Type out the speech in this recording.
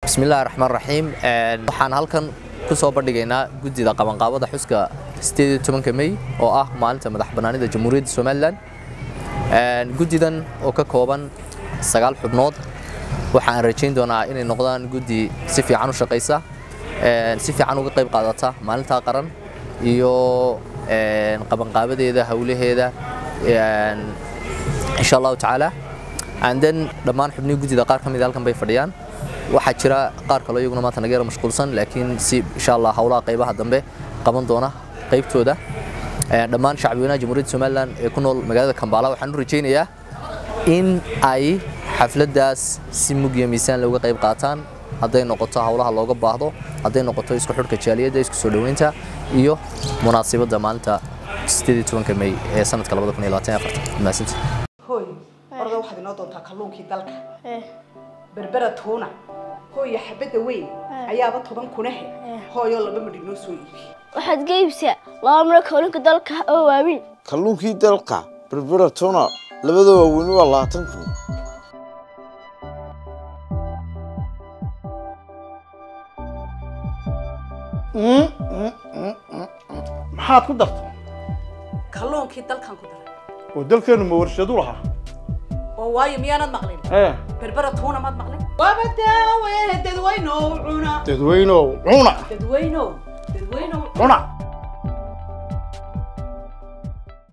bismillahi raxmaan raxiim waxaan halkan ku soo bandhigaynaa guddida qabanqaabada xuska ka mey oo ah maalinta madax bannaanida jamhuuriyadda somalilan guddidan oo ka kooban sagaal xubnood waxaan rajayn doonaa inay noqdaan guddi si fiican u shaqaysa si fiican uga qayb qaadata maalintaa qaran iyo qabanqaabadeeda howlaheeda insha allahu tacaala anden dhammaan xubnihii guddida qaar ka mid halkan bay fadhiyaan waxaa jira qaar kaloo iyaguna maanta naga yara mashquulsan laakiin si insha allah howlaha qaybaha dambe qaban doona qaybtooda dhammaan shacbweynaha jamhuuriyadda somalilan ee ku nool magaalada kambala waxaan u rajaynayaa in ay xafladdaas si mug iyo miisaan looga qayb qaataan hadday noqoto howlaha looga baahdo hadday noqoto isku xidhka jaaliyadda isku soo dhoweynta iyo munaasibadda maalinta mey ee sanadka mahadsanti hooy orda waxaad inoo doontaa kalluunkii dalka berbera tuuna hooya xabadda weyn ayaaba toban kunahe hooyoo laba midhi noo soo iibi waxaad ka iibsaa laba miro kalluunka dalka oo waaweyn kalluunkii dalka berbera tuna labada waaweyni waa labaatan kun maxaad ku dartay kalluunkii dalkan ku daray oo dalkeennu ma warshadu lahaa oo waayo miyaanad maqlin ee berbera tuuna maad maqlin waaba daawe dadweynow cuna dadweynow cuna dadweynow dadweynow cuna